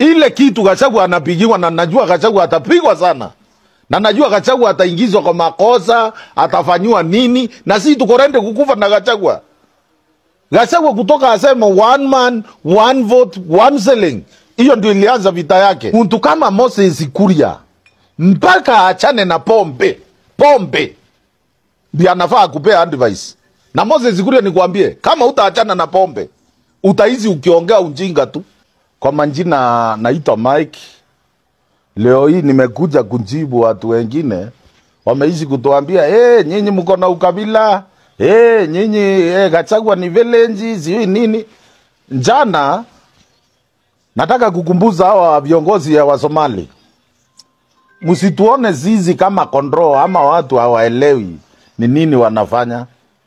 ile kitu Gachagua anapigiwa, na najua Gachagua atapigwa sana, na najua Gachagua ataingizwa kwa makosa, atafanyiwa nini, na sisi tuko rende kukufa na Gachagua. Gachagua kutoka asema one man one vote one selling, hiyo ndio ilianza vita yake. Mtu kama Moses Kuria mpaka aachane na pombe, pombe ndio anafaa kupea advice. Na Moses Kuria, nikwambie, kama utaachana na pombe utaizi ukiongea ujinga tu. Kwa majina naitwa Mike. Leo hii nimekuja kujibu watu wengine wameishi kutuambia hey, nyinyi mko na ukabila hey, nyinyi hey, Gachagua ni village sijui nini. Jana nataka kukumbuza hawa viongozi ya Wasomali, msituone zizi kama kondoo ama watu hawaelewi ni nini wanafanya.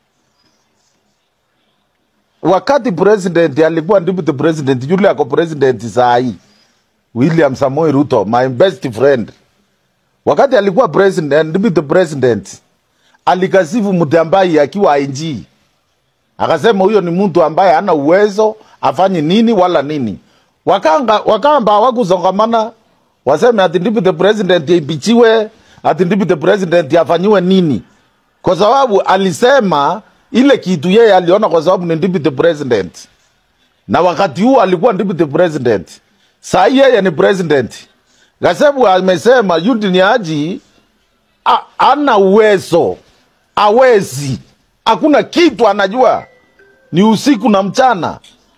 Wakati president alikuwa deputy president, yule ako president saa hii William Samoei Ruto, my best friend, wakati alikuwa president, deputy president, alikasifu Mutyambai akiwa IG, akasema huyo ni mtu ambaye hana uwezo afanye nini wala nini. Wakanga wakamba hawakuzongamana waseme ati deputy president impichiwe, ati deputy president afanyiwe nini, kwa sababu alisema ile kitu yeye aliona, kwa sababu ni deputy president, na wakati huo alikuwa deputy president. Saa hii yeye ni president. Gasebu amesema Eugene Haji a- ana uwezo, awezi, hakuna kitu anajua, ni usiku na mchana.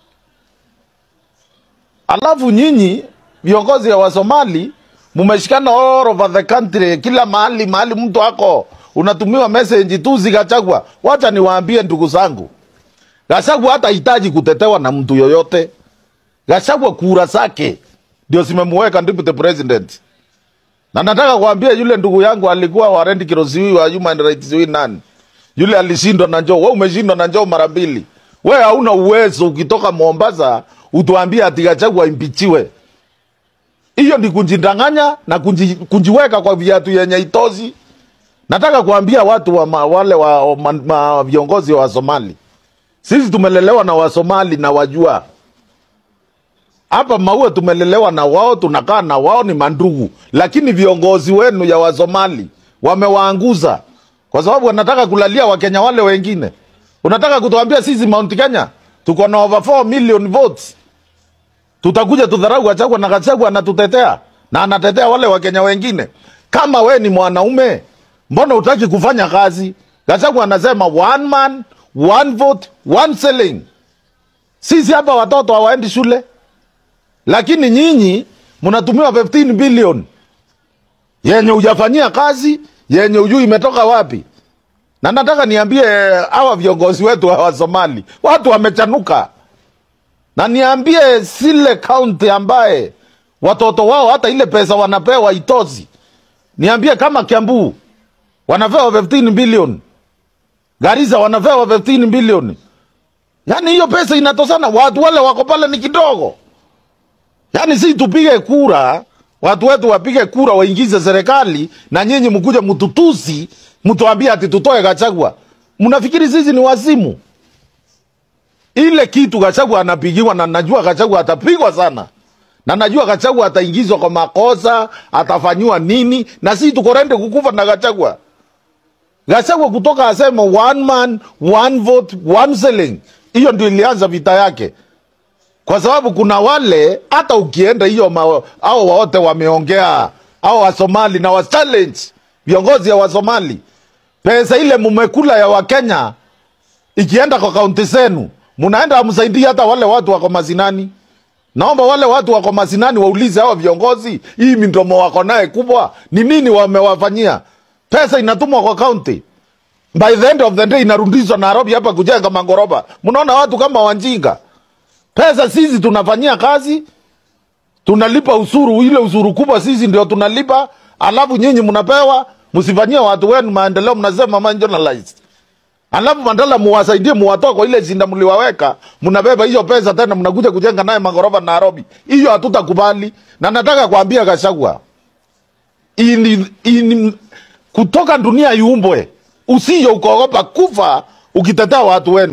Alafu nyinyi viongozi ya Wasomali mumeshikana all over the country, kila mahali mahali mtu ako unatumiwa message tu zikachagwa. Wacha niwaambie ndugu zangu, Gachagua hata hitaji kutetewa na mtu yoyote. Gachagua kura zake ndio zimemuweka deputy president, na nataka kuambia yule ndugu yangu alikuwa Warend Kirosiwi wa Human Rights Watch nani yule alishindwa na njoo. Wewe umeshindwa na njoo mara mbili, wewe hauna uwezo. Ukitoka Mombasa utuambie ati Gachagua impichiwe, hiyo ni kunjidanganya na kunji, kunjiweka kwa viatu yenye itozi. Nataka kuambia watu wa ma, wale wa ma, ma, viongozi wa Somali, sisi tumelelewa na Wasomali na wajua hapa Maua tumelelewa na wao, tunakaa na wao, ni mandugu, lakini viongozi wenu ya Wasomali wamewaanguza kwa sababu wanataka kulalia Wakenya wale wengine. Unataka kutuambia sisi Mount Kenya tuko na over 4 million votes, tutakuja tudharau Gachagua na Gachagua anatutetea na anatetea wale Wakenya wengine? Kama we ni mwanaume, mbona utaki kufanya kazi? Gachagua anasema one man one vote one selling. Sisi hapa watoto hawaendi shule lakini nyinyi mnatumiwa 15 bilioni yenye hujafanyia kazi, yenye ujui imetoka wapi. Na nataka niambie hawa viongozi wetu wa Somali, watu wamechanuka, na niambie zile kaunti ambaye watoto wao hata ile pesa wanapewa itozi. Niambie kama Kiambu wanapewa 15 bilioni, Garissa wanapewa 15 bilioni, yaani hiyo pesa inatosana. Watu wale wako pale ni kidogo. Yaani si tupige kura, watu wetu wapige kura waingize serikali, na nyinyi mkuja mtutusi, mtuambie ati tutoe Gachagua. Mnafikiri sisi ni wazimu? Ile kitu Gachagua anapigiwa, na najua Gachagua atapigwa sana, na najua Gachagua ataingizwa kwa makosa, atafanyiwa nini, na sisi tuko rende kukufa na Gachagua. Gachagua kutoka asema one man one vote one selling, hiyo ndio ilianza vita yake kwa sababu kuna wale hata ukienda hiyo ma- hao wote wameongea hao Wasomali na wa challenge viongozi ya Wasomali, pesa ile mumekula ya Wakenya ikienda kwa kaunti zenu, munaenda amsaidii hata wale watu wako mazinani. Naomba wale watu wako mazinani waulize hao viongozi, hii midomo wako naye kubwa ni nini wamewafanyia? Pesa inatumwa kwa kaunti, by the end of the day inarudishwa Nairobi hapa kujenga mangoroba. Mnaona watu kama wanjinga pesa sisi tunafanyia kazi, tunalipa usuru, ile usuru kubwa sisi ndio tunalipa, alafu nyinyi mnapewa, msifanyie watu wenu maendeleo, mnasema marginalized. Alafu badala muwasaidie, muwatoe kwa ile zinda mliwaweka, mnabeba hiyo pesa tena mnakuja kujenga naye magorofa Nairobi. Hiyo hatutakubali, na nataka kuambia Gachagua, ini, ini, kutoka dunia iumbwe, usije ukaogopa kufa ukitetea watu wenu.